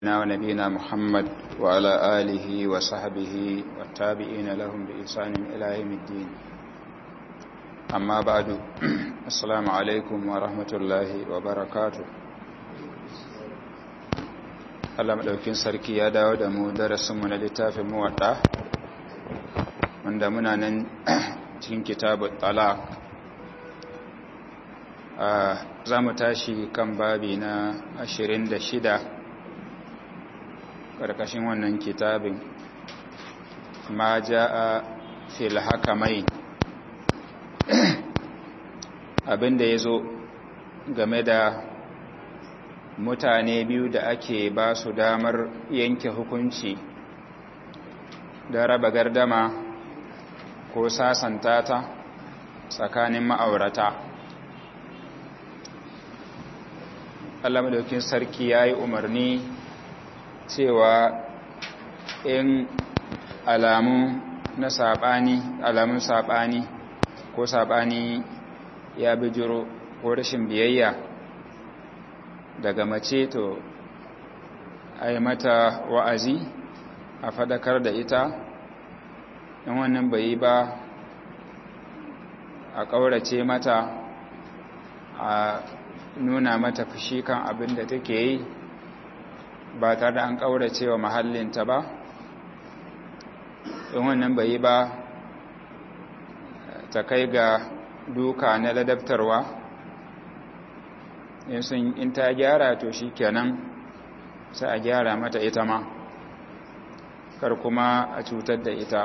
ونبينا محمد وعلى آله وصحبه والتابعين لهم بإحسان إلى يوم الدين أما بعد السلام عليكم ورحمة الله وبركاته Allah maɗaukin sarki ya dawo da mu darasinmu na littafin muwaɗa wanda muna nan cikin kitabun talaq za mu tashi kan babi na 26 ƙarƙashin wannan kitabin ma ja'a fil hakamai abinda ya zo game da mutane biyu da ake ba su damar yanke hukunci da raba gardama ko sasanta ta tsakanin ma'aurata Allah madaukin sarki ya yi umarni cewa in alamun na saɓani alamun saɓani ko saɓani ya bijiro ko rashin biyayya daga mace to a yi mata wa'azi a fadakar da ita in wannan bai yi ba a ƙaurace mata a nuna mata fushi kan abin da take yi ba tare da an ƙaurace wa mahallinta ba in wannan bai yi ba ta kai ga duka na ladabtarwa in ta gyara to shi kenan sai a gyara mata ita ma kar kuma a cutar da ita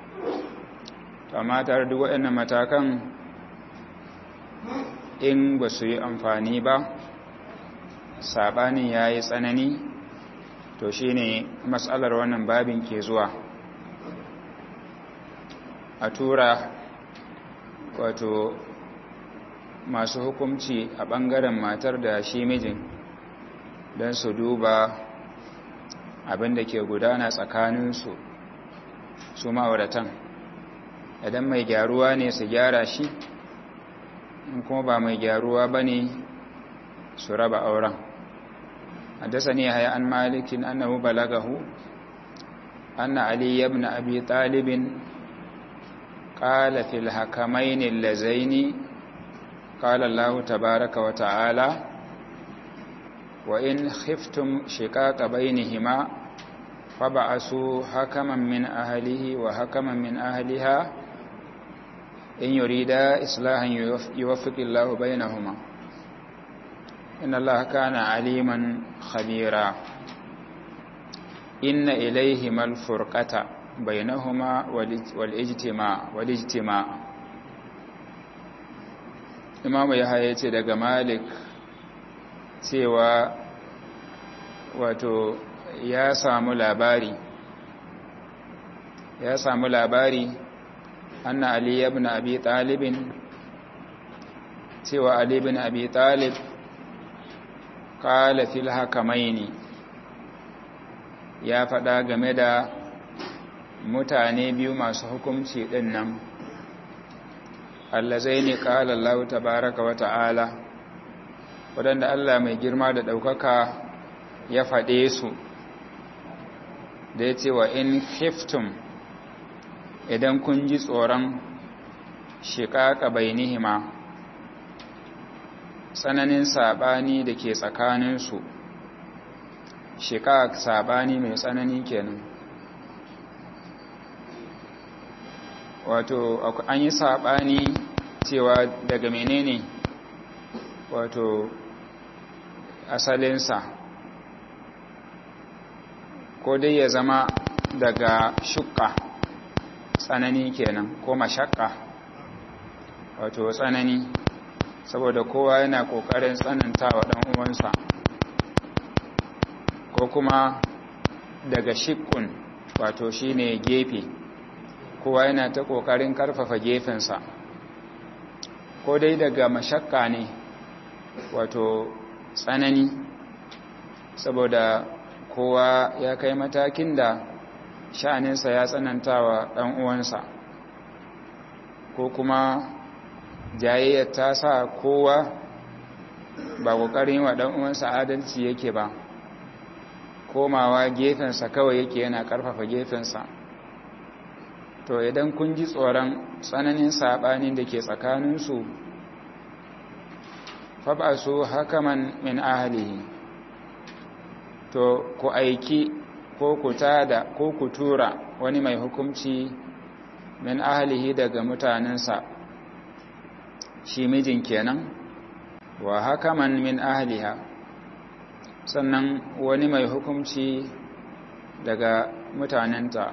amma tare duk waɗannan matakan in ba su yi amfani ba saɓanin ya yi tsanani to shi ne matsalar wannan babin ke zuwa a tura wato masu hukumci a ɓangaren matar da shi mijin don su duba abin da ke gudana tsakaninsu su ma'auratan idan mai gyaruwa ne su gyara shi in kuma ba mai gyaruwa ba ne su raba auren حدثني هيا عن مالك أنه بلغه أن علي بن أبي طالب قال في الحكمين اللذين قال الله تبارك وتعالى وإن خفتم شقاق بينهما فبعثوا حكما من أهله وحكما من أهلها إن يريدا إصلاحا يوفق الله بينهما إن الله كان عليما خبيرا إن إليهما الفرقة بينهما والاجتماع والاجتماع imamu ya haye ce daga malik cewa wato ya samu labari ya samu labari anna ali ibn abi talibin cewa ali ibn abi talib qala fil hakamaini ya faɗa game da mutane biyu masu hukunci ɗin nan allazai ne ƙala Allah tabaraka wa ta'ala waɗanda Allah mai girma da ɗaukaka ya faɗe su da ya ce wa in khiftum idan kun ji tsoron shiƙaƙa bainihima tsananin saɓani da ke tsakaninsu shiƙaƙ saɓani mai tsanani kenan wato an yi saɓani cewa daga menene wato asalinsa ko dai ya zama daga shukka tsanani kenan ko mashakka wato tsanani saboda kowa yana ƙoƙarin tsanantawa ɗan uwansa ko kuma daga shikkun wato shine gefe kowa yana ta ƙoƙarin ƙarfafa gefensa ko dai daga mashakka ne wato tsanani saboda kowa ya kai matakin da sha'aninsa ya tsanantawa ɗan uwansa ko kuma jayayyar ta sa kowa ba ƙoƙarin wa ɗan uwansa adalci yake ba komawa gefensa kawai yake yana ƙarfafa gefensa to idan kun ji tsoron tsananin saɓanin da ke tsakaninsu faɓasu hakaman min ahalihi to ku aiki ko ku tada ko ku tura wani mai hukumci min ahalihi daga mutanensa shi mijin kenan wa hakaman min ahaliha sannan wani mai hukumci daga mutanenta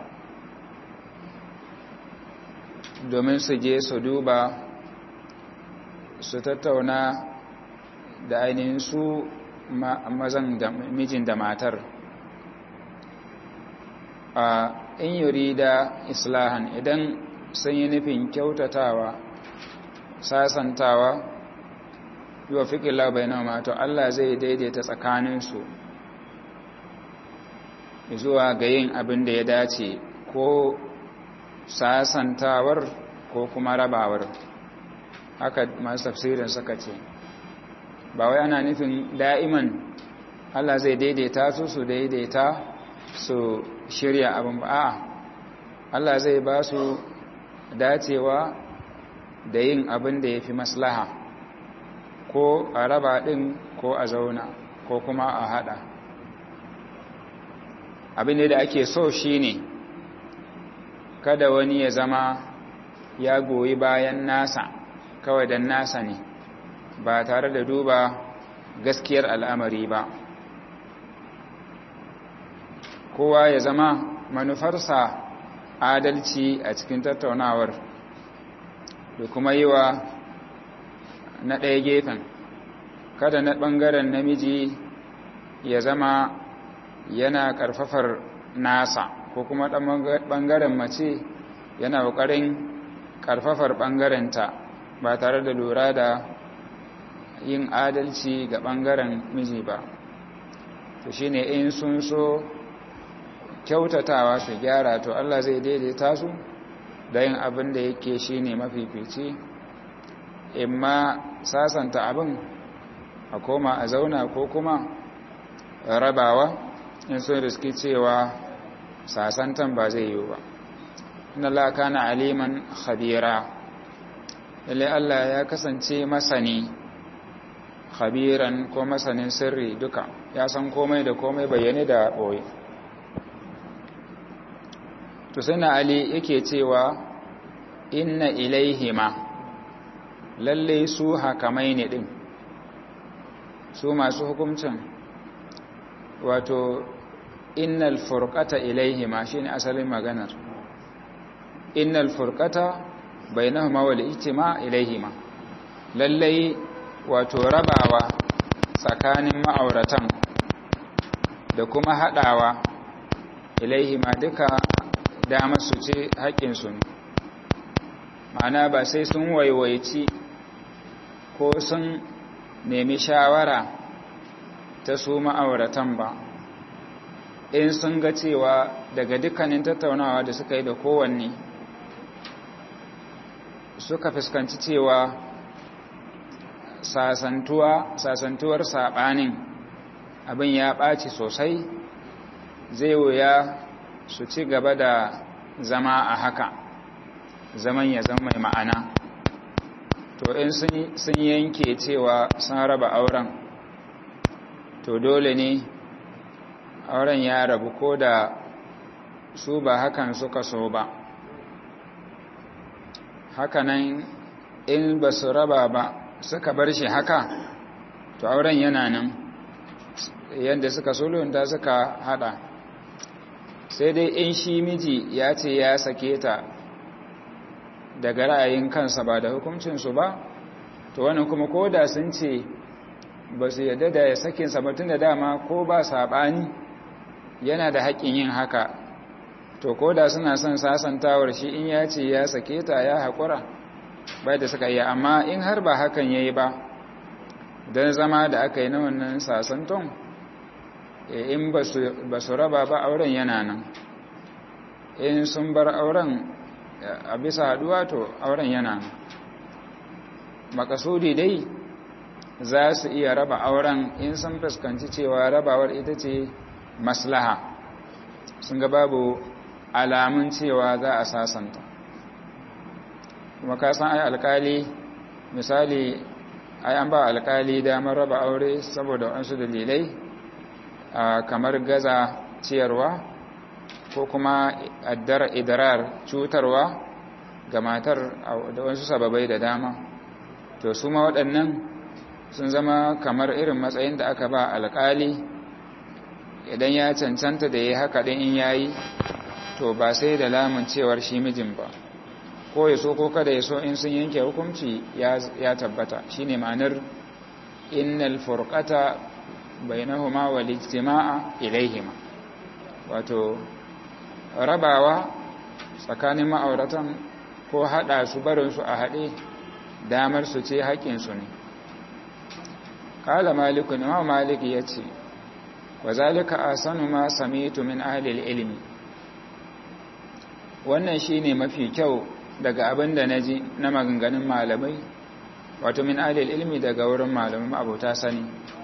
domin su je su duba su tattauna da ainihin su mazan da mijin da matar a in yuri da islahan idan sun yi nufin kyautatawa sasantawa yiwa fiƙila bai nama to Allah zai daidaita tsakaninsu zuwa ga yin abin da ya dace ko sasantawar ko kuma rabawar haka masu tafsirin suka ce ba wai ana nufin da'iman Allah zai daidaita su su daidaita su shirya abin ba a Allah zai ba su dacewa da yin abin da ya fi maslaha ko a raba ɗin ko a zauna ko kuma a haɗa abin da ake so shi ne kada wani ya zama ya goyi bayan nasa kawai don nasa ne ba tare da duba gaskiyar al'amari ba kowa ya zama manufarsa adalci a cikin tattaunawar da kuma yi wa na ɗaya gefen kada na ɓangaren namiji ya zama yana ƙarfafar nasa ko kuma ɓangaren mace yana ƙoƙarin ƙarfafar ɓangarenta ba tare da lura da yin adalci ga ɓangaren miji ba to shi ne in sun so kyautatawa su gyara to Allah zai daidaita su da yin abin da yake shi ne mafifici imma sasanta abin a koma a zauna ko kuma rabawa in sun riski cewa sasantan ba zai yiwu ba inna la kana aliman khabira lalle Allah ya kasance masani khabiran ko masanin sirri duka ya san komai da komai bayyane da boye to sai na ali yake cewa inna ilaihima lalle su hakamai ne din su masu hukuncin wato innal furqata ilaihima shine asalin maganar innal furqata bainahuma wal ijtima ilaihima lalle wato rabawa tsakanin ma'auratan da kuma hadawa ilaihima duka dama su ce haƙƙinsu ne ma'ana ba sai sun waiwaici ko sun nemi shawara ta su ma'auratan ba in sun ga cewa daga dukkanin tattaunawa da suka yi da kowanne suka fuskanci cewa sasantuwa sasantuwar saɓanin abin ya ɓaci sosai zai wuya su ci gaba da zama a haka zaman ya zama mai ma'ana to in sun yanke cewa sun raba auren to dole ne auren ya rabu ko da su ba hakan suka so ba hakanan in ba su raba ba suka bar shi haka to auren yana nan yadda suka sulunta suka hada sai dai in shi miji ya ce ya sake ta daga ra'ayin kansa ba da hukuncinsu ba to wannan kuma ko da sun ce ba su yadda da ya sakinsa ba tun da dama ko ba saɓani yana da haƙƙin yin haka to ko da suna son sasantawar shi in ya ce ya sake ta ya haƙura bai da suka yi amma in har ba hakan ya yi ba don zama da aka yi na wannan sasanton in ba su raba ba auren yana nan in sun bar auren a bisa haduwa to auren yana nan makasudi dai za su iya raba auren in sun fuskanci cewa rabawar ita ce maslaha sun ga babu alamun cewa za a sasanta kuma ka san ai alkali misali ai an ba alkali damar raba aure saboda wasu dalilai kamar gaza ciyarwa ko kuma addar idrar cutarwa ga matar da wasu sababai da dama to su ma waɗannan sun zama kamar irin matsayin da aka ba alkali idan ya cancanta da ya haka ɗin in yayi to ba sai da lamun cewar shi mijin ba ko ya so ko kada ya so in sun yanke hukunci ya tabbata shine ma'anar innal furqata bainahuma wal ijtima'a ilaihima wato rabawa tsakanin ma'auratan ko hada su barin su a hade damar su ce haƙin su ne qala malik imam malik yace wa zalika asanu ma sami'tu min ahli ilmi wannan shine mafi kyau daga abin da na ji na maganganun malamai wato min alil ilmi daga wurin malamai abota sani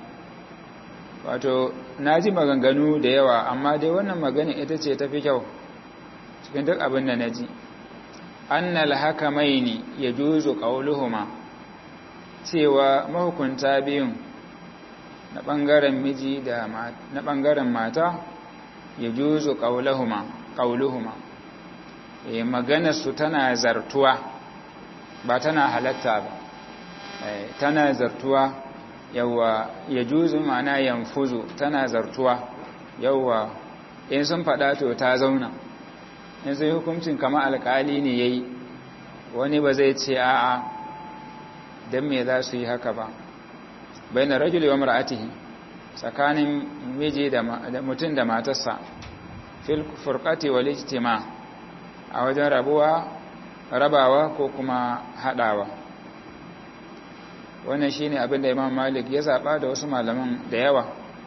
wato na ji maganganu da yawa amma dai wannan magana ita ce tafi kyau cikin duk abin da na ji annal hakamaini ya juzu qauluhuma cewa mahukunta biyun na bangaren miji da na bangaren mata ya juzu qauluhuma qauluhuma e maganarsu tana zartuwa ba tana halatta ba e, tana zartuwa yawa ya juzu ma'ana yanfuzu tana zartuwa yawa in sun faɗa to ta zauna in sai hukuncin kama alƙali ne ya yi wani ba zai ce a'a don me za su yi haka ba bai na rajul wa mar'atihi tsakanin miji da mutum da matarsa fil furqati wal ijtima' a wajen rabuwa rabawa ko kuma haɗawa wannan shine abin da imam malik ya zaɓa da wasu malaman da yawa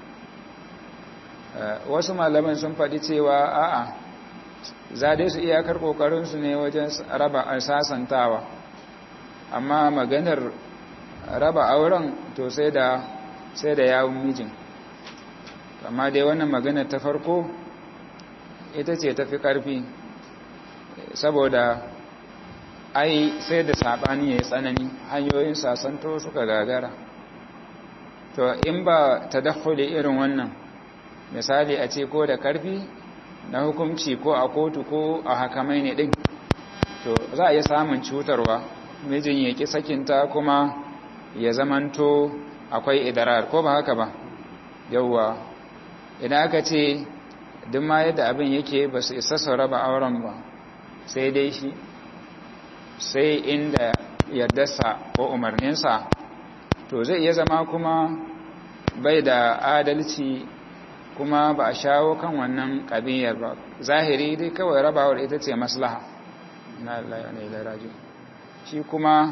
wasu malaman sun faɗi cewa a'a za dai su iyakar ƙoƙarinsu ne wajen raba sasantawa amma maganar raba auren to sai da sai da yawun mijin amma dai wannan maganar ta farko ita ce tafi ƙarfi saboda ai sai da sabani ya yi tsanani hanyoyin sasanto suka gagara to in ba ta dakhuli irin wannan misali a ce ko da karfi na hukunci ko a kotu ko a hakamai ne din to za a iya samun cutarwa mijin ya ki sakinta kuma ya zamanto akwai idarar ko ba haka ba yauwa idan aka ce duk ma yadda abin yake ba su isa su raba auren ba sai dai shi sai inda yardarsa ko umarninsa to zai iya zama kuma bai da adalci kuma ba a shawo kan wannan ƙabiyar ba zahiri dai kawai rabawar ita ce maslaha na Allah ne da raji shi kuma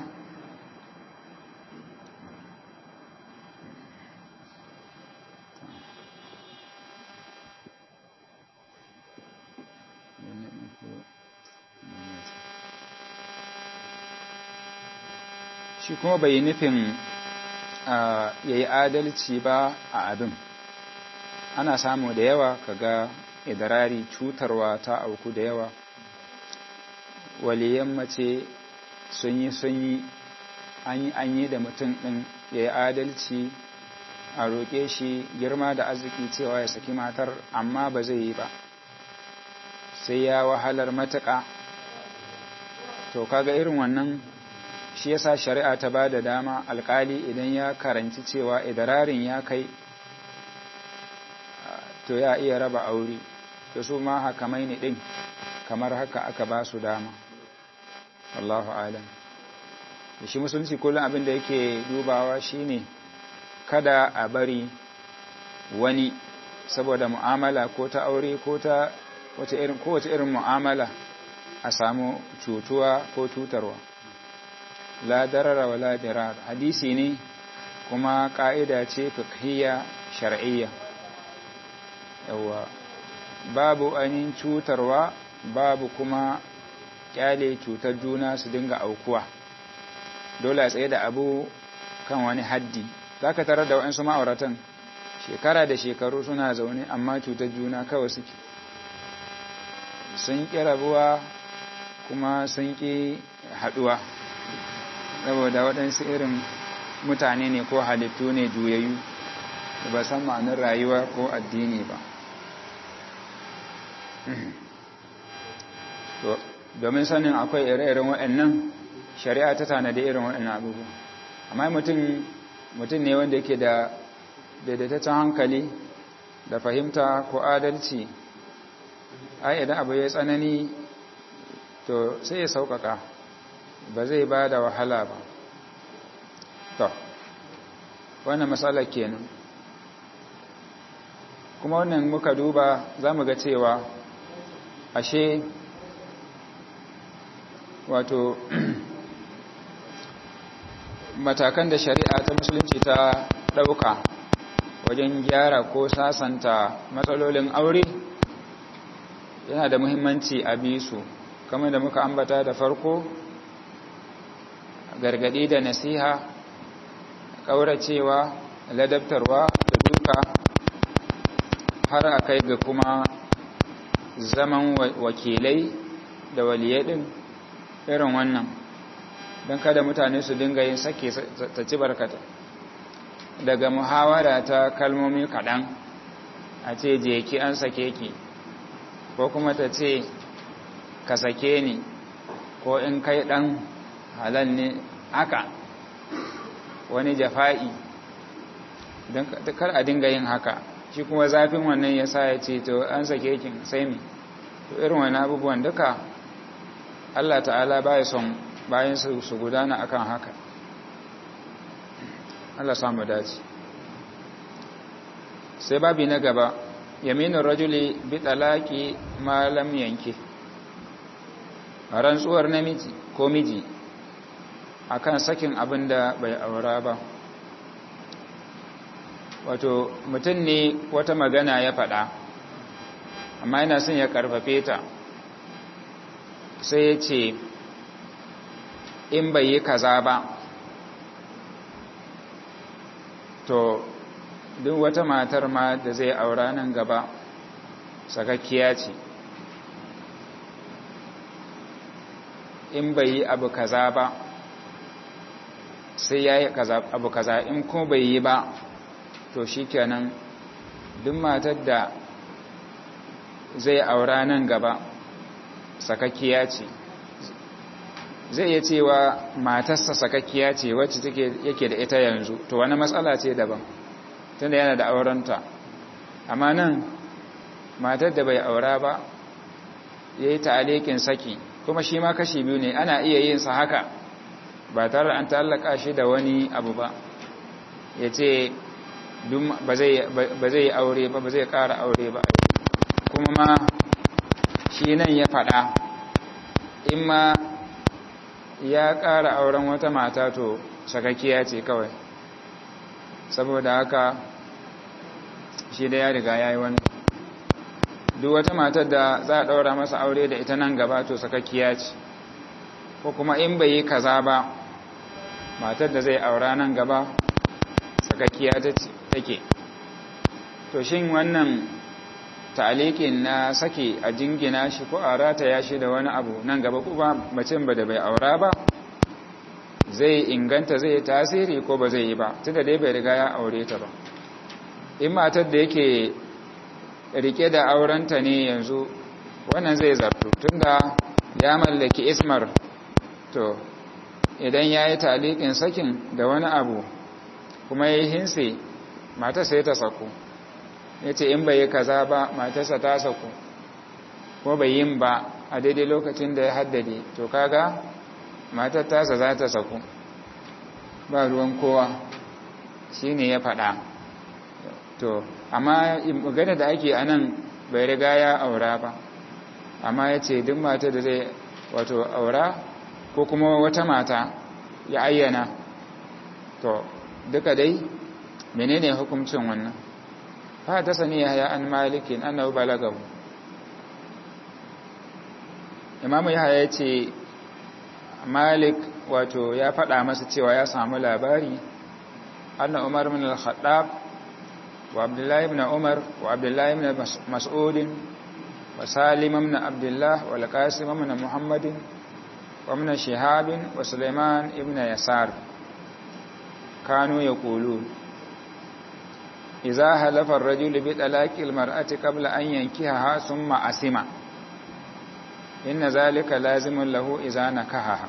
shi kuma bai nufin ya yi adalci ba a abin ana samu da yawa kaga idarari cutarwa ta auku da yawa waliyan mace sun yi sun yi an yi da mutum ɗin ya yi adalci a roƙe shi girma da arziki cewa ya saki matar amma ba zai yi ba sai ya wahalar matuƙa to kaga irin wannan shi yasa shari'a ta ba da dama alkali idan ya karanci cewa idararin ya kai to ya iya raba aure to su ma hakamai ne din kamar haka aka ba su dama Allahu alam shi musulunci kullum abin da yake dubawa shine kada a bari wani saboda mu'amala ko ta aure ko ta wace irin ko wace irin mu'amala a samu cutuwa ko cutarwa la darara wa la dirar hadisi ne kuma ka'ida ce fiqhiyya shar'iyya yawa babu anin cutarwa babu kuma kyale cutar juna su dinga aukuwa dole a tsaye da abu kan wani haddi zaka tarar da waɗansu ma'auratan shekara da shekaru suna zaune amma cutar juna kawai suke sun ƙi rabuwa kuma sun ƙi haɗuwa saboda waɗansu irin mutane ne ko halittu ne juyayyu da ba san ma'anin rayuwa ko addini ba domin sanin akwai ire-iren waɗannan shari'a ta tanadi irin waɗannan abubuwa amma mutum ne wanda yake da daidaitaccen hankali da fahimta ko adalci ai idan abu ya tsanani to sai ya sauƙaƙa ba zai ba da wahala ba to wannan matsalar kenan kuma wannan muka duba za mu ga cewa ashe wato matakan da shari'a ta musulunci ta ɗauka wajen gyara ko sasanta matsalolin aure yana da muhimmanci a bisu kamar da muka ambata da farko gargadi da nasiha ƙauracewa ladabtarwa da duka har a kai ga kuma zaman wakilai da waliyai ɗin irin wannan don kada mutane su dinga yin sake ta ci barkata daga muhawara ta kalmomi kaɗan a ce je ki an sake ki ko kuma ta ce ka sake ni ko in kai ɗan halal ne haka wani jafa'i don kar a dinga yin haka shi kuma zafin wannan ya sa ya ce to an sake kin sai mi to irin wani abubuwan duka Allah ta'ala baya son bayan su gudana akan haka Allah samu dace sai babi na gaba yaminin rajuli bi talaki malam yanke rantsuwar namiji ko miji akan sakin abin da bai aura ba wato mutum ne wata magana ya faɗa amma yana son ya karfafe ta sai ya ce in bai yi kaza ba to duk wata matar ma da zai aura nan gaba sakakkiya ce in bai yi abu kaza ba sai ya yi abu kaza in ko bai yi ba to shi kenan duk matar da zai aura nan gaba sakakkiya ce zai iya cewa matarsa sakakkiya ce wacce take yake da ita yanzu to wani matsala ce daban tunda yana da aurenta amma nan matar da bai aura ba ya yi ta'alikin saki kuma shi ma kashi biyu ne ana iya yin sa haka ba tare an ta'allaka shi da wani abu ba ya ce ba zai aure ba ba zai ƙara aure ba kuma ma shi nan ya faɗa in ma ya ƙara auren wata mata to sakakkiya ce kawai saboda haka shi da ya riga ya yi wani duk wata matar da za a ɗaura masa aure da ita nan gaba to sakakkiya ce ko kuma in bai yi kaza ba matar da zai aura nan gaba sakakkiya take to shin wannan ta'alikin na sake a jingina shi ko a rataya shi da wani abu nan gaba kuma macin ba da bai aura ba zai inganta zai tasiri ko ba zai yi ba tunda dai bai riga ya aure ta ba in matar da yake rike da aurenta ne yanzu wannan zai zartu tunda ya mallaki ismar to idan ya yi talikin sakin da wani abu kuma ya yi hinse matar sai ta saku ya ce in bai yi kaza ba matarsa ta saku ko bai yin ba a daidai lokacin da ya haddade to kaga matar tasa za ta saku ba ruwan kowa shi ne ya faɗa to amma magana da ake anan bai riga ya aura ba amma ya ce duk mata da zai wato aura ko kuma wata mata ya ayyana to duka dai menene hukuncin wannan fa ta sani ya an malikin annahu balagahu imamu yahya ya ce malik wato ya faɗa masa cewa ya samu labari anna umar min al-khattab wa abdullahi ibn umar wa abdullahi ibn mas'ud wa salim ibn abdullah wa al-qasim ibn muhammadin wa ibn shihab wa sulaiman ibn yasar kanu yaqulun idza halafa ar-rajulu bi talaqi al-mar'ati qabla an yankihaha thumma asima inna zalika lazimun lahu idza nakahaha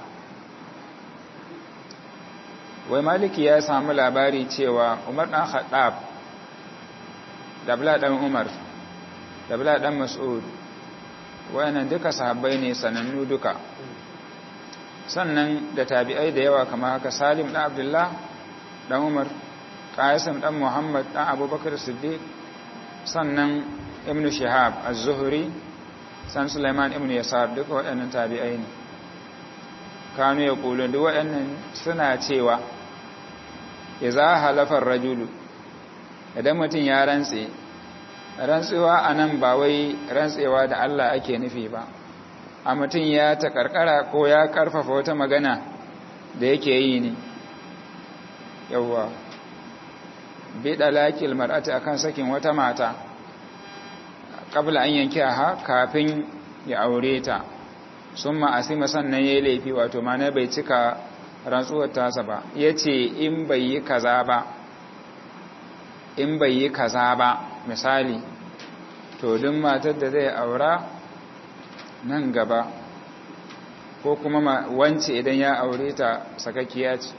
wai maliki ya samu labari cewa umar ɗan haɗab da bala ɗan umar da bala ɗan mas'ud wayannan duka sahabbai ne sanannu duka sannan da tabi'ai da yawa kama haka salim ɗan abdullah ɗan umar ƙayasim ɗan muhammad ɗan abubakar siddiq sannan ibn shihab az-zuhri san suleiman ibn yasar duka waɗannan tabi'ai ne kanu ya ƙulu duk waɗannan suna cewa ya za halafar rajulu idan mutum ya rantse rantsewa a nan ba wai rantsewa da Allah ake nufi ba a mutum ya ta karkara ko ya karfafa wata magana da yake yi ne yauwa biɗa laƙil mar'ati akan sakin wata mata ƙabla an yanki ha kafin ya aure ta sun ma'asima sannan ya yi laifi wato mana bai cika rantsuwar tasa ba ya ce in bai yi kaza ba in bai yi kaza ba misali to duk matar da zai aura nan gaba ko kuma wance idan ya aure ta sakakkiya ce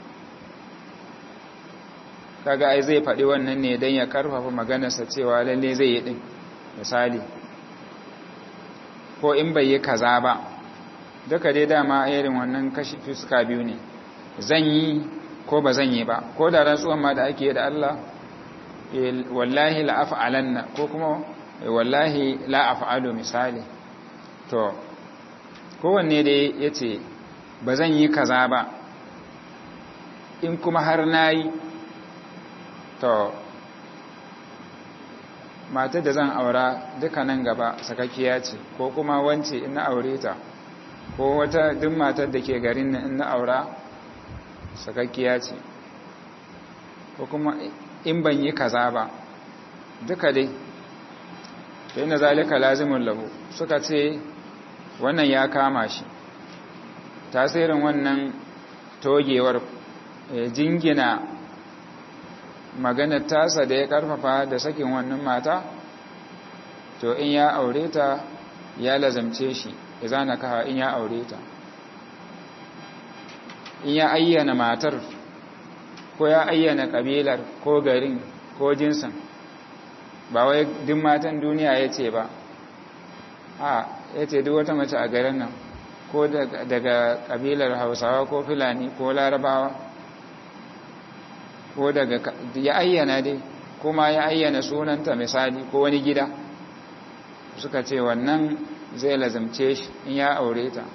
kaga ai zai faɗi wannan ne don ya karfafa maganarsa cewa lalle zai yi ɗin misali ko in bai yi kaza ba duka dai dama irin wannan kashi fuska biyu ne zan yi ko ba zan yi ba ko da rantsuwan ma da ake da Allah wallahi la af'alanna ko kuma wallahi la af'alu misali to kowanne dai yace ba zan yi kaza ba in kuma har nayi to matar da zan aura duka nan gaba sakakkiya ce ko kuma wance in na aure ta ko wata duk matar da ke garin nan in na aura sakakkiya ce ko kuma in ban yi kaza ba duka dai to ina zalika lazimun lahu suka ce wannan ya kama shi tasirin wannan togewar jingina maganar tasa da ya karfafa da sakin wannan mata to in ya aure ta ya lazamce shi ya na kaha in ya aure ta in ya ayyana matar ko ya ayyana kabilar ko garin ko jinsin ba wai duk matan duniya ya ce ba a ya ce duk wata mace a garin nan ko daga kabilar hausawa ko fulani ko larabawa ko daga ya ayyana dai kuma ya ayyana sunanta misali ko wani gida suka ce wannan zai lazimce shi in ya aure ta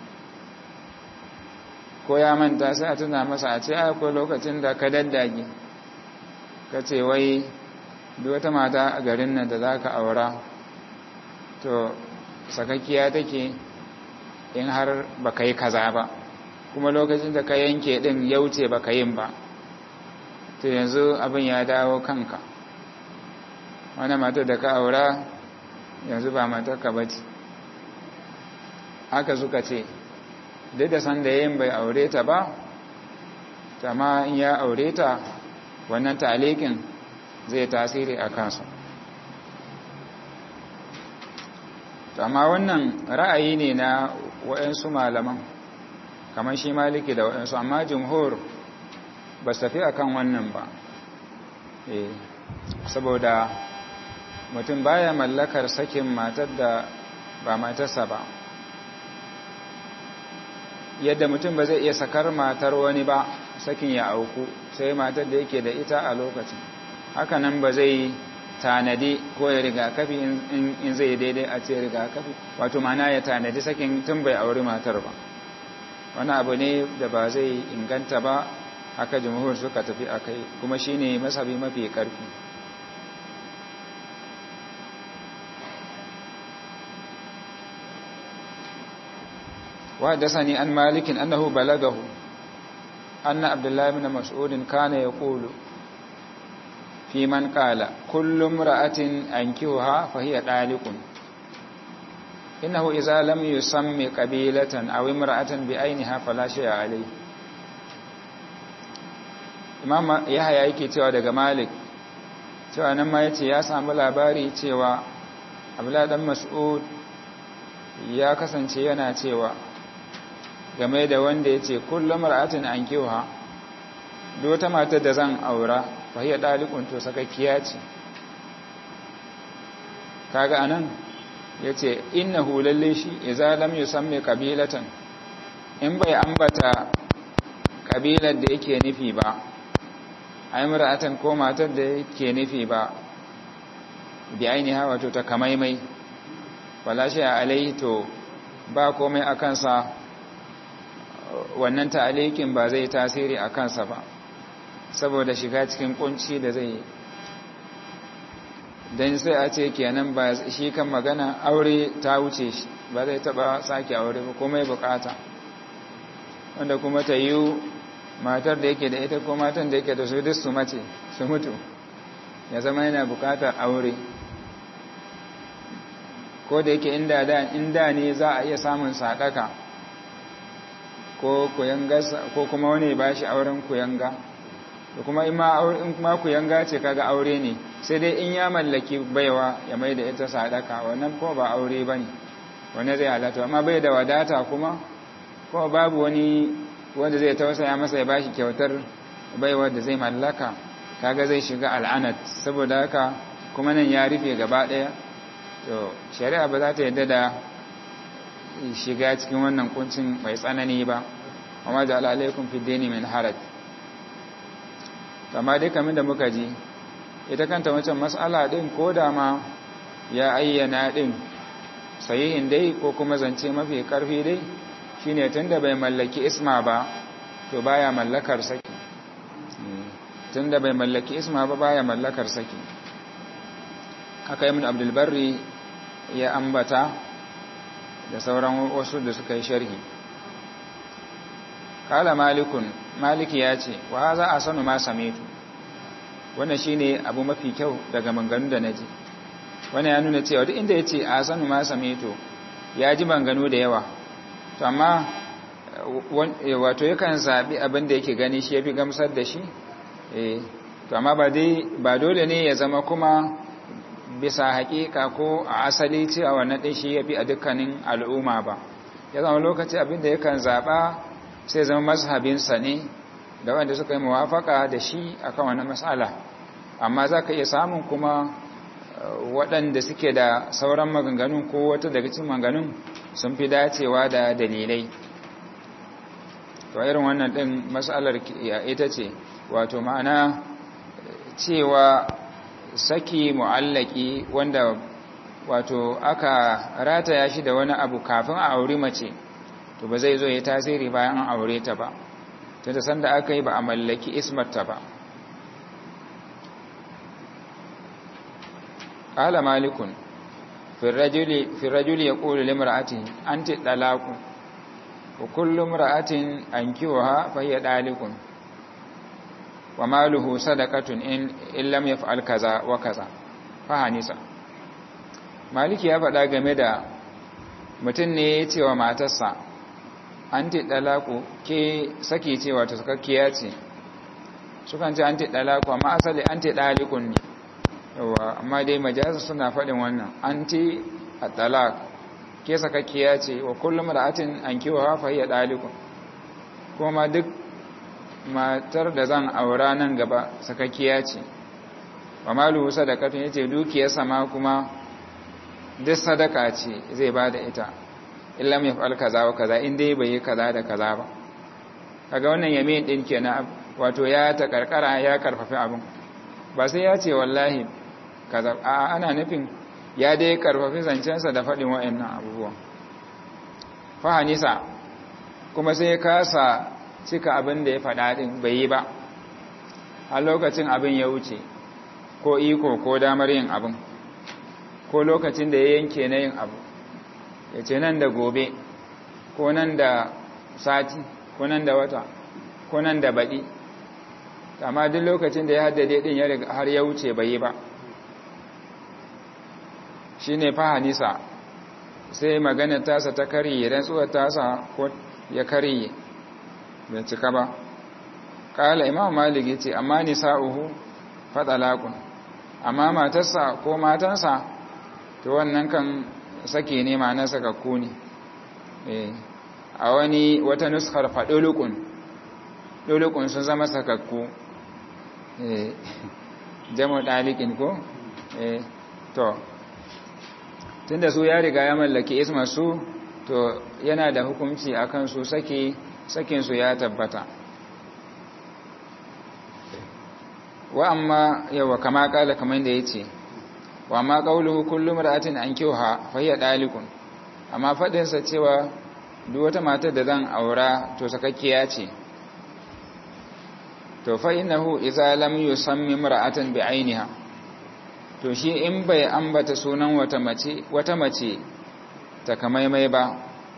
ko ya manta sai a tuna masa a ce akwai lokacin da ka daddage ka ce wai duk wata mata a garin nan da za ka aura to sakakkiya take in har ba ka yi kaza ba kuma lokacin da ka yanke din ya wuce ba ka yin ba to yanzu abin ya dawo kanka wani matar da ka aura yanzu ba matarka ba ce haka suka ce duk da sanda yin bai aure ta ba amma in ya aure ta wannan talikin zai tasiri a kansu amma wannan ra'ayi ne na waɗansu malaman kamar shi maliki da waɗansu amma jumhur ba su tafi akan wannan ba saboda mutum baya mallakar sakin matar da ba matarsa ba yadda mutum ba zai iya sakar matar wani ba sakin ya auku sai matar da yake da ita a lokacin hakanan ba zai tanadi ko ya rigakafi in zai daidai a ce rigakafi wato mana ya tanadi sakin tun bai auri matar ba wani abu ne da ba zai inganta ba haka jumhur suka tafi a kai kuma shine masabi mafi karfi وحدثني عن مالك أنه بلغه أن عبد الله بن مسعود كان يقول fi man qala kullu imra'atin ankihuha fa hiya daliqun innahu idza lam yusammi qabilatan aw imra'atan bi ainiha fala shay'a alayhi imam yahya yake cewa daga malik cewa nan ma yace ya samu labari cewa abdullah dan mas'ud ya kasance yana cewa game da wanda yace kullu mar'atin ankiha duk wata matar da zan aura fa hiya dalikun to sakakkiya ce kaga anan yace innahu lalle shi idza lam yusammi qabilatan in bai ambata kabilar da yake nufi ba ai mar'atan ko matar da yake nufi ba bi ainiha wato ta kamaimai wala shi alaihi to ba komai a kansa wannan ta'alikin ba zai tasiri a kansa ba saboda shiga cikin kunci da zai dan sai a ce kenan ba shi kan magana aure ta wuce shi ba zai taba sake aure ba komai bukata wanda kuma ta yi matar da yake da ita ko matan da yake da su duk su mace su mutu ya zama yana bukatar aure ko da yake inda da inda ne za a iya samun sadaka ko kuyanga ko kuma wani ba shi auren kuyanga da kuma in ma kuyanga ce kaga aure ne sai dai in ya mallaki baiwa ya mai da ita sadaka wannan ko ba aure bane wani zai halatta amma bai da wadata kuma ko babu wani wanda zai tausaya masa ya bashi kyautar baiwa da zai mallaka kaga zai shiga al'anat saboda haka kuma nan ya rufe gaba daya to shari'a ba za ta yadda da shiga cikin wannan kuncin mai tsanani ba amma da alaikum fi dini min haraj amma dai kamar da muka ji ita kanta wancan mas'ala din ko da ma ya ayyana din sahihin dai ko kuma zance mafi karfi dai shine tunda bai mallaki isma ba to baya mallakar saki tunda bai mallaki isma ba baya mallakar saki haka ibn abdul barri ya ambata da sauran wasu da suka yi sharhi kala malikun maliki ya ce wa za a sanu ma samitu wannan shine abu mafi kyau daga manganu da naji wannan ya nuna cewa duk inda yace a sanu ma samitu ya ji manganu da yawa to amma wato yakan zabi abin da yake gani shi yafi gamsar da shi eh to amma ba dai ba dole ne ya zama kuma bisa haƙiƙa ko a asali cewa wannan din shi yafi a dukkanin al'umma ba ya zama lokaci abin da yakan zaba sai zama mazhabinsa ne da wanda suka yi muwafaka da shi akan wannan matsala amma za ka iya samun kuma waɗanda suke da sauran maganganun ko wata daga cikin maganganun sun fi dacewa da dalilai to irin wannan ɗin matsalar ita ce wato ma'ana cewa saki mu'allaki wanda wato aka rataya shi da wani abu kafin a auri mace to ba zai zo ya tasiri bayan an aure ta ba ta da sanda aka yi ba a mallaki ismarta ba ƙala malikun firrajuli ya ƙoli limar'atin an ti ɗalaku wa kullum ra'atin an kiwo ha fahiyya ɗalikun wa maluhu sadakatun in illam ya fa'al kaza wa kaza fahanisa maliki ya faɗa game da mutum ne ya ce wa matarsa an ti ɗalaku ke saki cewa ta sakakkiya ce sukan ce an ti ɗalaku amma asali an ti ɗalikun ne yawa amma dai majasa suna faɗin wannan an ti a ɗalak ke sakakkiya ce wa kullum ra'atin an kiwa hafa iya ɗalikun kuma duk matar da zan aura nan gaba sakakkiya ce wa malu sadakatun yace dukiyarsa ma kuma duk sadaka ce zai ba da ita illa mai fa'al kaza wa kaza in dai bai yi kaza da kaza ba kaga wannan yamin din kenan wato ya ta karkara ya karfafi abin ba sai ya ce wallahi kaza a ana nufin ya dai karfafi zancensa da faɗin wa'annan abubuwan fahanisa kuma sai ya kasa cika abin da ya faɗa din bai yi ba a lokacin abin ya wuce ko iko ko damar yin abin ko lokacin da ya yanke na yin abu ya ce nan da gobe ko nan da sati ko nan da wata ko nan da baɗi amma duk lokacin da ya haddade din ya riga har ya wuce bai yi ba shine fahanisa sai magana tasa ta kariye rantsuwar tasa ko ya kariye bai cika ba kala imam malik yace amma nisa'uhu fadalaqun amma matarsa ko matansa to wannan kan sake ne ma na sakakku ne eh a wani wata nuskar fadulukun dulukun sun zama sakakku eh jamu dalikin ko eh to tunda su ya riga ya mallaki isma su to yana da hukunci akan su sake sakin su ya tabbata wa amma yawa kama kala kamar da yace wa amma qawluhu kullu mar'atin ankiha fa hiya dalikun amma fadin sa cewa duk wata matar da zan aura to sakakkiya ce to fa innahu idza lam yusammi mar'atan bi ainiha to shi in bai ambata sunan wata mace wata mace takamaimai ba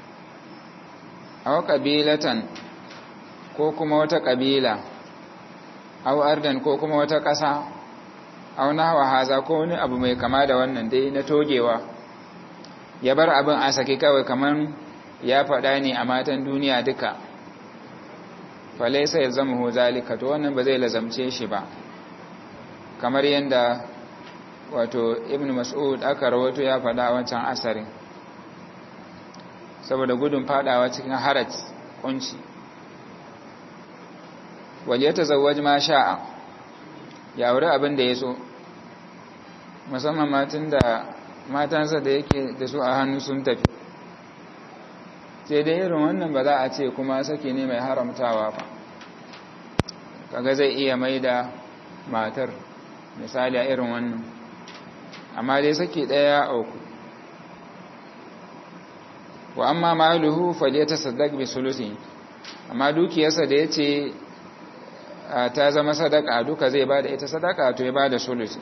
aw qabilatan ko kuma wata kabila aw ardan ko kuma wata ƙasa aw nahwa haza ko wani abu mai kama da wannan dai na togewa ya bar abin a saki kawai kaman ya faɗa ne a matan duniya duka falaisa ya zama hu zalika to wannan ba zai lazamce shi ba kamar yadda wato ibn mas'ud aka rawato ya faɗa wancan asarin saboda gudun fadawa cikin harat kunci wal yatazawwaj ma sha'a ya aure abin da yaso musamman matan da matansa da yake da su a hannu sun tafi sai dai irin wannan ba za a ce kuma saki ne mai haramtawa ba kaga zai iya mai da matar misali a irin wannan amma dai saki ɗaya auku wa amma maluhu falyata saddaq bi sulusi amma dukiyarsa da yace ta zama sadaka duka zai bada ita sadaka to ya bada sulusi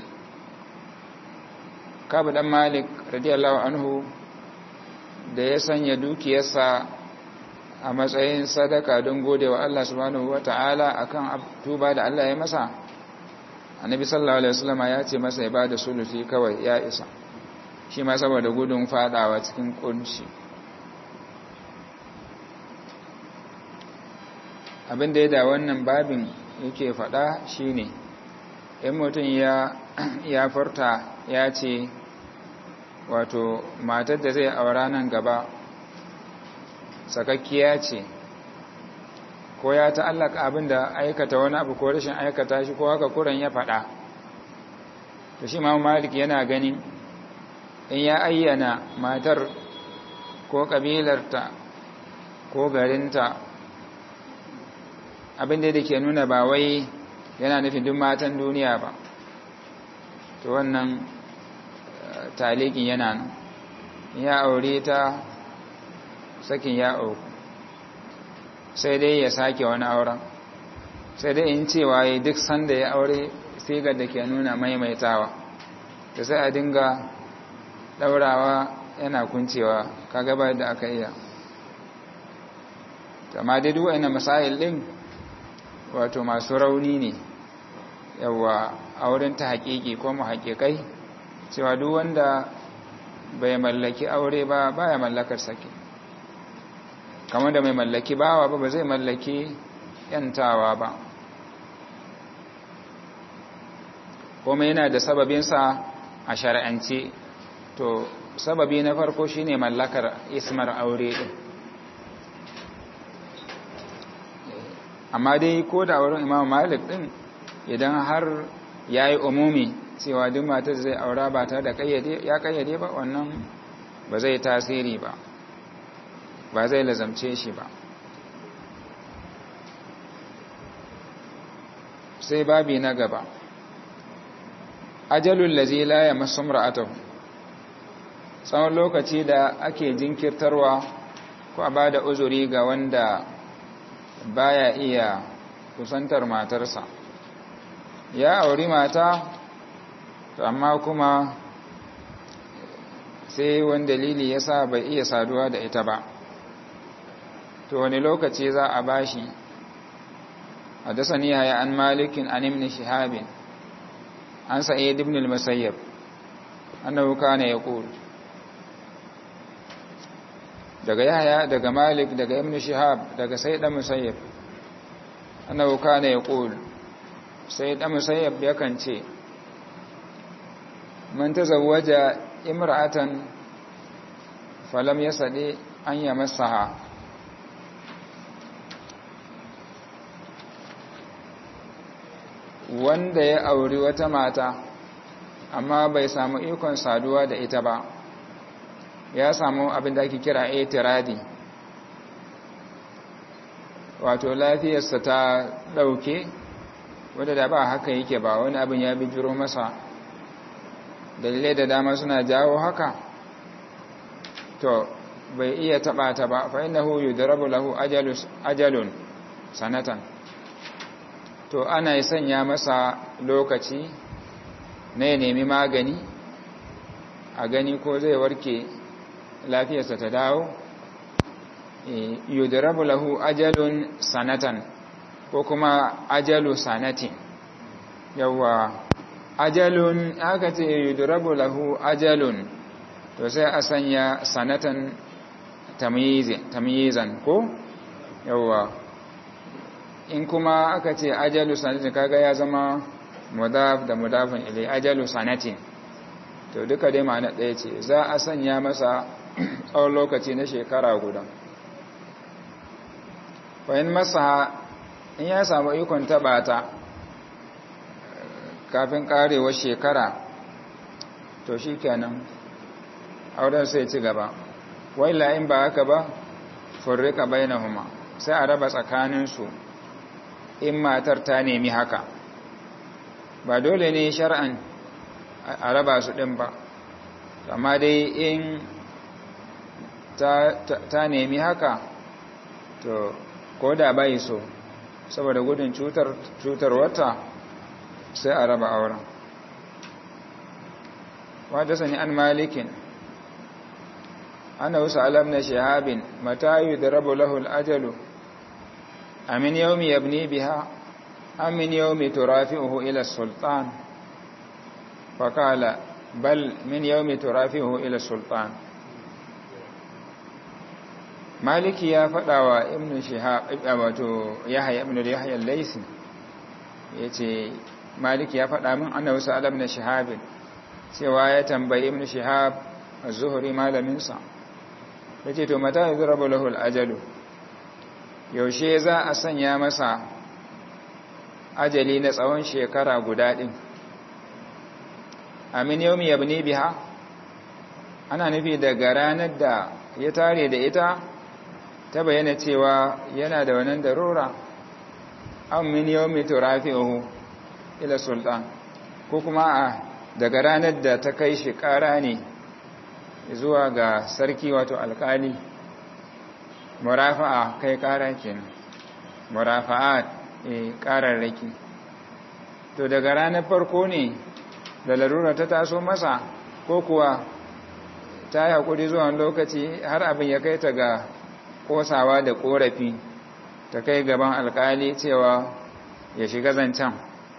kabu dan malik radiyallahu anhu da ya sanya dukiyarsa a matsayin sadaka don gode wa Allah subhanahu wata'ala akan tuba da Allah ya masa annabi sallallahu alaihi wasallam ya ce masa ya bada sulusi kawai ya isa shi ma saboda gudun fadawa cikin kunci abin da ya da wannan babin yake fada shine in mutum ya ya furta ya ce wato matar da zai aura nan gaba sakakkiya ce ko ya ta'allaka abin da aikata wani abu ko rashin aikata shi ko haka kuran ya faɗa to shi ma malik yana ganin in ya ayyana matar ko ƙabilarta ko garinta abin da ke nuna ba wai yana nufin duk matan duniya ba to wannan talikin yana nan ya aure ta sakin ya auku sai dai ya sake wani auren sai dai in cewa ya duk sanda ya aure sigar da ke nuna maimaitawa da sai a dinga daurawa yana kuncewa ka gaba da aka iya amma dai duk wa'ina masail din wato masu rauni ne yawa auren ta haƙiƙi ko mu haƙiƙai cewa duk wanda bai mallaki aure ba baya mallakar sake kamar da mai mallaki bawa ba ba zai mallaki yantawa ba kuma yana da sababinsa a shari'ance to sababi na farko shine mallakar ismar aure din amma dai ko da wurin imam malik din idan har ya yi umumi cewa duk matar zai aura ba ta da ya kayyade ba wannan ba zai tasiri ba ba zai lazamce shi ba sai babi na gaba ajalul lazi la ya masumra'atahu tsawon lokaci da ake jinkirtarwa ko a bada uzuri ga wanda baya iya kusantar matarsa ya auri mata amma kuma sai wani dalili ya sa bai iya saduwa da ita ba to wani lokaci za a bashi حدثني يحيى عن مالك عن ابن شهاب عن سعيد بن المسيب أنه كان يقول daga yahya daga malik daga ibn shihab daga sayyid musayyib annahu kana yaqul sayyid musayyib yakan ce man tazawwaja imra'atan falam yasadi an yamassaha wanda ya auri wata mata amma bai samu ikon saduwa da ita ba ya samu abin da ake kira etiradi wato lafiyarsa ta ɗauke wadda da ba haka yake ba wani abin ya bijiro masa dalilai da dama suna jawo haka to bai iya taɓa ta ba fa innahu yudrabu lahu ajalun sanatan to ana yi sanya masa lokaci na ya nemi magani a gani ko zai warke lafiyarsa ta dawo yudrabu lahu ajalun sanatan ko kuma ajalu sanatin yawa ajalun aka ce yudrabu lahu ajalun to sai a sanya sanatan tamyizan ko yawa in kuma aka ce ajalu sanatin kaga ya zama mudaf da mudafin ilai ajalu sanatin to duka dai ma'ana ɗaya ce za a sanya masa tsawon lokaci na shekara guda fahim masa in ya samu ikon taɓa ta kafin ƙarewar shekara to shi kenan auren sai ci gaba wai la'in ba haka ba furrika bainahuma sai a raba tsakaninsu in matar ta nemi haka ba dole ne shar'an a raba su ɗin ba amma dai in ta nemi haka to ko da bai so saboda gudun cutar wata sai a raba auren wadda sani an malikin ana wasu alam na shahabin matayu da rabu lahul ajalu amin yaumi yabni biha amin yaumi turafi'uhu ila sultan fakala bal min yaumi turafi'uhu ila sultan maliki ya faɗa wa ibn shihab wato yahya ibn yahya al-laysi yace maliki ya faɗa min annabi sallallahu alaihi shihab cewa ya tambayi ibn shihab az-zuhri malamin sa yace to mata yuzrabu lahu al-ajalu yaushe za a sanya masa ajali na tsawon shekara guda din amin yawmi yabni biha ana nufi daga ranar da ya tare da ita ta bayyana cewa yana da wannan darura an min yawmi turafi'uhu ila sultan ko kuma a daga ranar da ta kai shi ƙara ne zuwa ga sarki wato alkali murafa'a kai ƙara kenan murafa'a e ƙararraki to daga ranar farko ne da larura ta taso masa ko kuwa ta yi haƙuri zuwa lokaci har abin ya kai ta ga kosawa da korafi ta kai gaban alkali cewa ya shiga zancen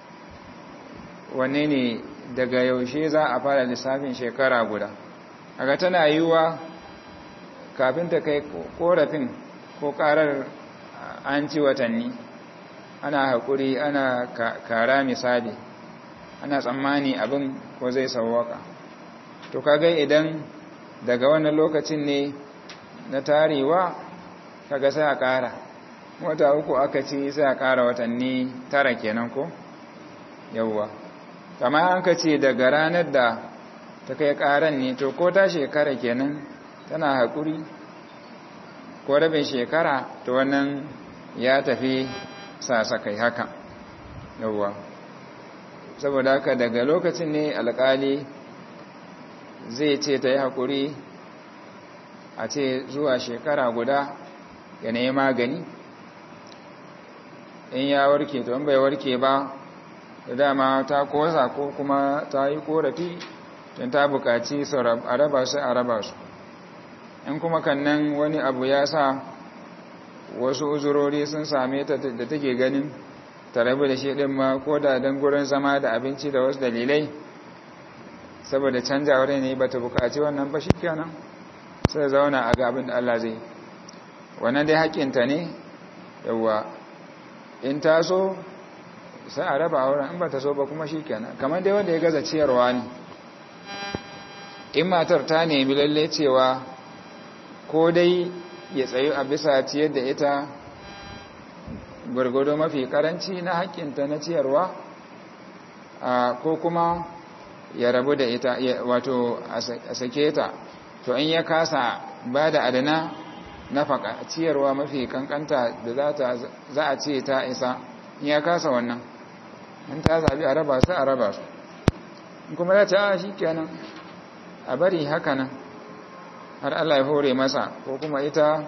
wanne ne daga yaushe za a fara lissafin shekara guda aga tana yiwuwa kafin ta kai korafin ko karar an ci watanni ana haƙuri ana kara misali ana tsammani abin ko zai sauwaka to kaga idan daga wannan lokacin ne na tarewa kaga sai a ƙara wata uku aka ci sai a ƙara watanni tara kenan ko yawwa kama an ka ce daga ranar da ta kai ƙaran ne to ko ta shekara kenan tana haƙuri ko rabin shekara to wannan ya tafi sasakai haka yawwa saboda haka daga lokacin ne alƙali zai ce ta yi haƙuri a ce zuwa shekara guda ya nemi magani in ya warke to in bai warke ba da dama ta kosa ko kuma ta yi korafi don ta bukaci a raba su a raba su in kuma kannan wani abu ya sa wasu uzurori sun same ta da take ganin ta rabu da shi ɗin ma ko da don gurin zama da abinci da wasu dalilai saboda canjawar ne ba ta bukaci wannan ba shi kenan sai zauna a ga abin da Allah zai wannan dai haƙƙinta ne yawa in ta so sai a raba auren in ba ta so ba kuma shi kenan kamar dai wanda ya gaza ciyarwa ne in matar ta nemi lalle cewa ko dai ya tsayu a bisa ciyar da ita gwargwado mafi karanci na haƙƙinta na ciyarwa ko kuma ya rabu da ita wato a sake ta to in ya kasa ba da adana na ciyarwa mafi kankanta da za a ce ta isa in ya kasa wannan in ta zabi a raba su a raba su in kuma za ta shi kenan a bari haka nan har Allah ya hore masa ko kuma ita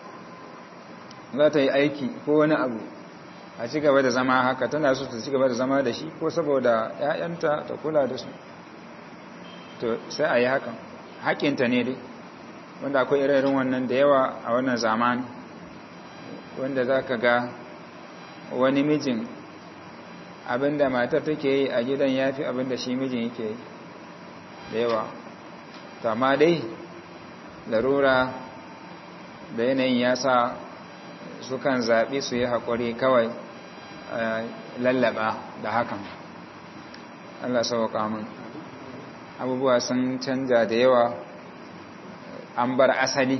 za ta yi aiki ko wani abu a ci gaba da zama haka tana so ta ci gaba da zama da shi ko saboda ‘ya'yanta ta kula da su to sai a yi hakan haƙinta ne dai wanda akwai irin wannan da yawa a wannan zamani wanda za ka ga wani mijin abinda matar take yi a gidan ya fi abinda shi mijin yake yi da yawa amma dai larura da yanayin ya sa sukan zaɓi su yi haƙuri kawai lallaba da hakan Allah sauka min abubuwa sun canja da yawa an bar asali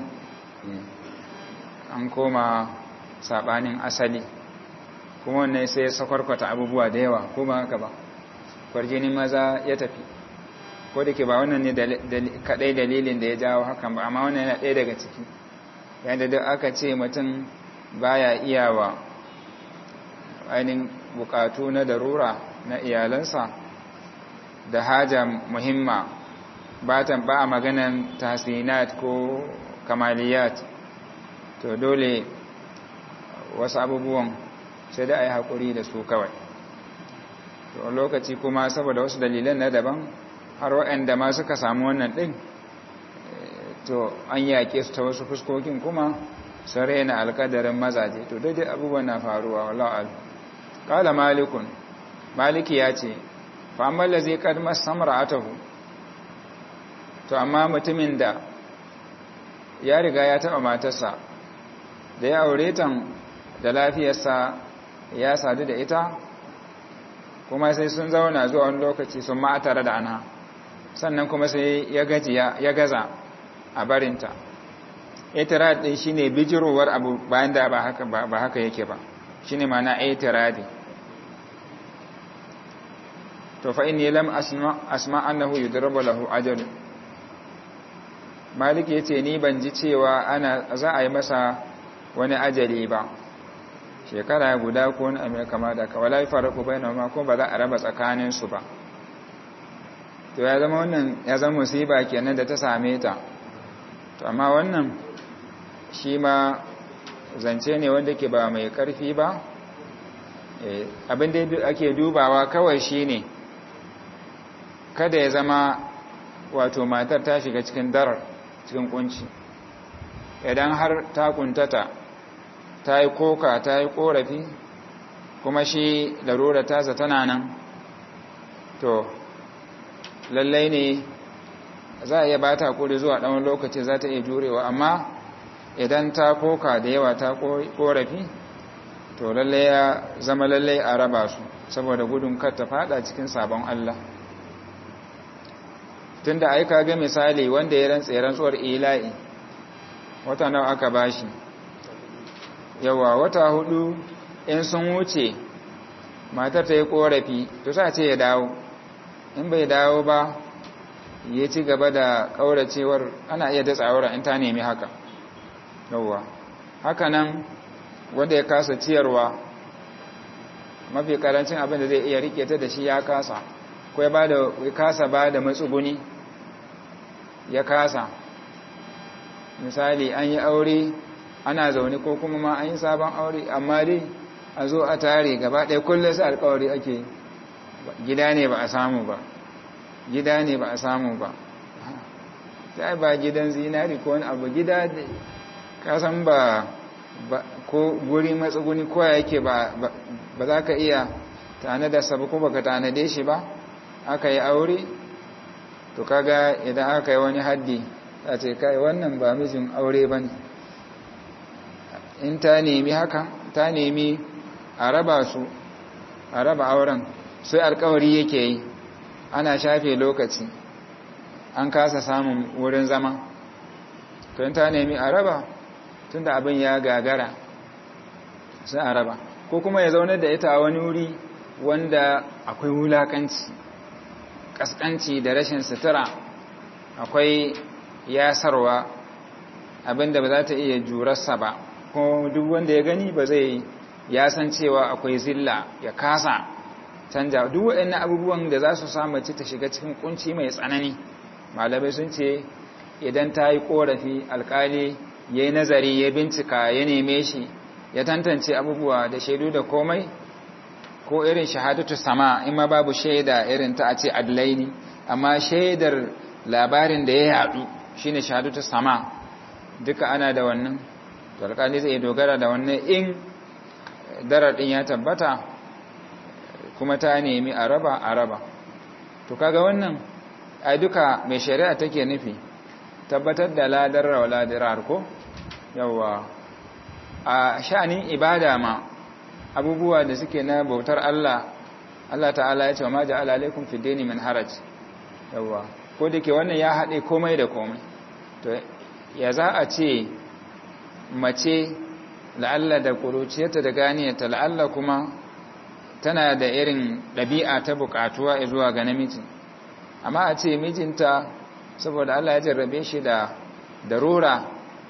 an koma saɓanin asali kuma wannan sai ya sakwarkwata abubuwa da yawa kuma haka ba kwarjini maza ya tafi ko da ke ba wannan ne kaɗai dalilin da ya jawo hakan ba amma wannan yana ɗaya daga ciki yadda duk aka ce mutum baya iyawa ainihin bukatu na darura na iyalansa da haja muhimma ba a maganan tahsinat ko kamaliyat to dole wasu abubuwan sai da a yi haƙuri da su kawai to lokaci kuma saboda wasu dalilan na daban har waɗanda ma suka samu wannan ɗin to an yaƙe su ta wasu fuskokin kuma sun raina alkadarin mazaje to daidai abubuwan na faruwa wallahu qala malikun maliki ya ce fa amma lazi qad masamra atahu to amma mutumin da ya riga ya taba matarsa da ya aure ta da lafiyarsa ya sadu da ita kuma sai sun zauna zuwa wani lokaci sun ma tare da ana sannan kuma sai ya gajiya ya gaza a barinta itirad din shine bijirowar abu bayan da ba haka ba haka yake ba shine ma'ana itiradi to fa inni lam asma asma annahu yudrabu lahu ajal maliki yace ni ban ji cewa ana za a yi masa wani ajali ba shekara guda ko wani abu kama da ka wala farqu bainahuma ko ba za a raba tsakanin su ba to ya zama wannan ya zama musiba kenan da ta same ta to amma wannan shi ma zance ne wanda ke ba mai karfi ba abin da ake dubawa kawai shi ne kada ya zama wato matar ta shiga cikin darar cikin kunci idan har ta kuntata ta yi koka ta yi korafi kuma shi larura tasa tana nan to lallai ne za a iya ba ta kuri zuwa ɗan lokaci za ta iya jurewa amma idan ta koka da yawa ta korafi to lallai ya zama lallai a raba su saboda gudun kar ta fada cikin sabon Allah tunda ai ga misali wanda ya rantsa rantsuwar ila'i wata nawa aka bashi yawa wata hudu in sun wuce matar ta yi korafi to sa ce ya dawo in bai dawo ba ya ci gaba da kauracewar ana iya datsa auren in ta nemi haka yawa haka nan wanda ya kasa ciyarwa mafi karancin abin da zai iya rike ta da shi ya kasa ko ya kasa ba da matsuguni ya kasa misali an yi aure ana zaune ko kuma ma an yi sabon aure amma dai a zo a tare gaba ɗaya kullum sai alkawari ake gida ne ba a samu ba gida ne ba a samu ba ta ba gidan zinari ko wani abu gida kasan ba ko guri matsuguni ko yake ba ba za ka iya tanada sabu ko baka tanade shi ba aka yi aure to kaga idan aka yi wani haddi ta ce kai wannan ba mijin aure ba ne in ta nemi haka ta nemi a raba su a raba auren sai alkawari yake yi ana shafe lokaci an kasa samun wurin zama to in ta nemi a raba tunda abin ya gagara sai a raba ko kuma ya zaunar da ita a wani wuri wanda akwai wulakanci kaskanci da rashin sutura akwai yasarwa abinda ba za ta iya jurarsa ba ko duk wanda ya gani ba zai ya san cewa akwai zilla ya kasa canja duk waɗannan abubuwan da za su samu ci ta shiga cikin kunci mai tsanani malamai sun ce idan ta yi korafi alkali ya yi nazari ya bincika ya neme shi ya tantance abubuwa da shaidu da komai ko irin shahadatu sama in ma babu shaida irin ta a ce adlaini amma shaidar labarin da ya yadu shine shahadatu sama duka ana da wannan to alƙali zai dogara da wannan in darar din ya tabbata kuma ta nemi a raba a raba to kaga wannan ai duka mai shari'a take nufi tabbatar da ladar wa ladirar ko yawa a sha'anin ibada ma abubuwa da suke na bautar Allah Allah ta'ala ya ce wa ma ja'ala alaikum fi dini min haraj yawa ko dake wannan ya haɗe komai da komai to ya za a ce mace la'alla da kuruciyarta da ganiyarta la'alla kuma tana da irin ɗabi'a ta buƙatuwa zuwa ga namiji amma a ce mijinta saboda Allah ya jarrabe shi da darura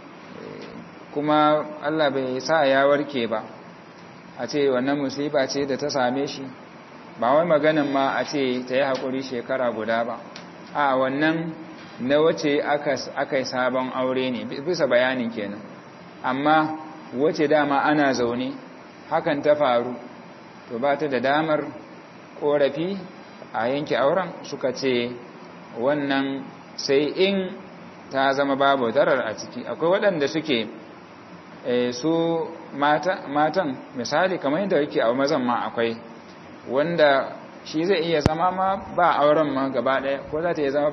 kuma Allah bai sa ya warke ba a ce wannan musiba ce da ta same shi ba wai maganin ma a ce ta yi haƙuri shekara guda ba a wannan na wace aka yi sabon aure ne bisa bayanin kenan amma wace dama ana zaune hakan ta faru to ba ta da damar ƙorafi a yanke auren suka ce wannan sai in ta zama babu darar a ciki akwai waɗanda suke su matan misali kamar yadda yake a mazan ma akwai wanda shi zai iya zama ma ba auren ma gaba ɗaya ko za ta iya zama